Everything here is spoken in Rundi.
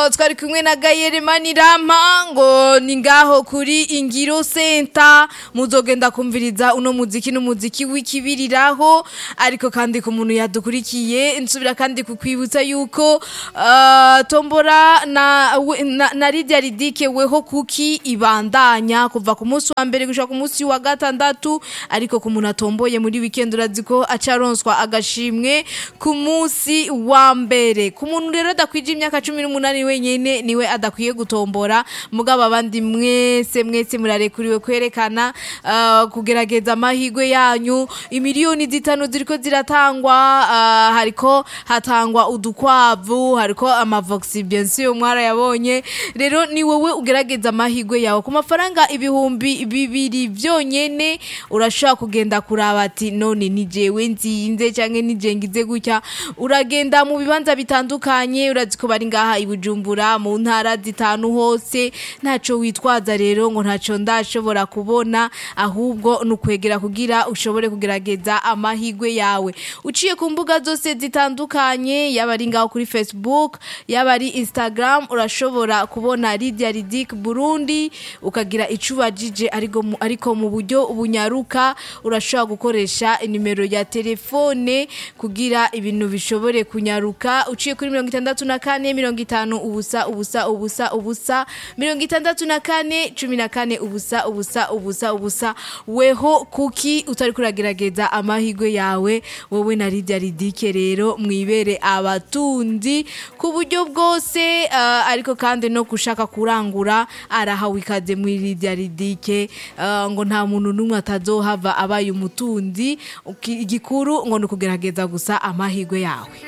uh, twari kumwe na Gayere Manirama ngo ni ngaho kuri Ingiro Center muzogenda kumviriza uno muziki n'umuziki w'ikibiriraho ariko kandi ku muntu yadukurikiye nsubira kandi kukwibutsa yuko uh, tombora na, we- na, na Lydia Ridike weho kuki ibandanya kuva ku munsi wa mbere gushika ku munsi wa gatandatu ariko ku muntu atomboye muri weekend urazi ko acaronswa agashimwe ku munsi wa mbere ku muntu rero adakwije imyaka cumi n'umunani wenyene niwe adakwiye gutombora mugabo abandi mwese mwese murarekuriwe kwerekana uh, kugerageza amahigwe yanyu imiliyoni zitanu ziriko ziratangwa uh, hariko hatangwa udukwavu hariko amavoxi bien sûr mwarayabonye rero ni wowe ugerageza amahigwe yawe ku mafaranga ibihumbi bibiri vyonyene urashobora kugenda kuraba ati none ni jewe nzinze canke ni je ngize gutya uragenda mu bibanza bitandukanye urazi ko bari ngaha i Bujumbura mu ntara zitanu hose ntaco witwaza rero ngo ntaco ndashobora kubona ahubwo nukwegera kugira ushobore kugerageza amahigwe yawe uciye ku mbuga zose zitandukanye yaba ari ngaho kuri Facebook yaba ari Instagram urashobora kubona Lydia Ridik Burundi ukagira icubajije ariko mu- ariko mu buryo bunyaruka urashobora gukoresha inimero ya telefone kugira ibintu bishobore kunyaruka uciye kuri mirongo itandatu na kane mirongo itanu ubusa ubusa ubusa ubusa mirongo itandatu na kane cumi na kane ubusa ubusa ubusa ubusa weho kuki utari kuragerageza amahigwe yawe wowe na Lydia Ridike rero mwibere abatunzi ku buryo bwose uh, ariko kandi no gushaka kurangura arahawe ikaze muri Lydia Ridike uh, ngo nta muntu n'umwe atazohava abaye umutunzi Uki- igikuru ngo ni ukugerageza gusa amahigwe yawe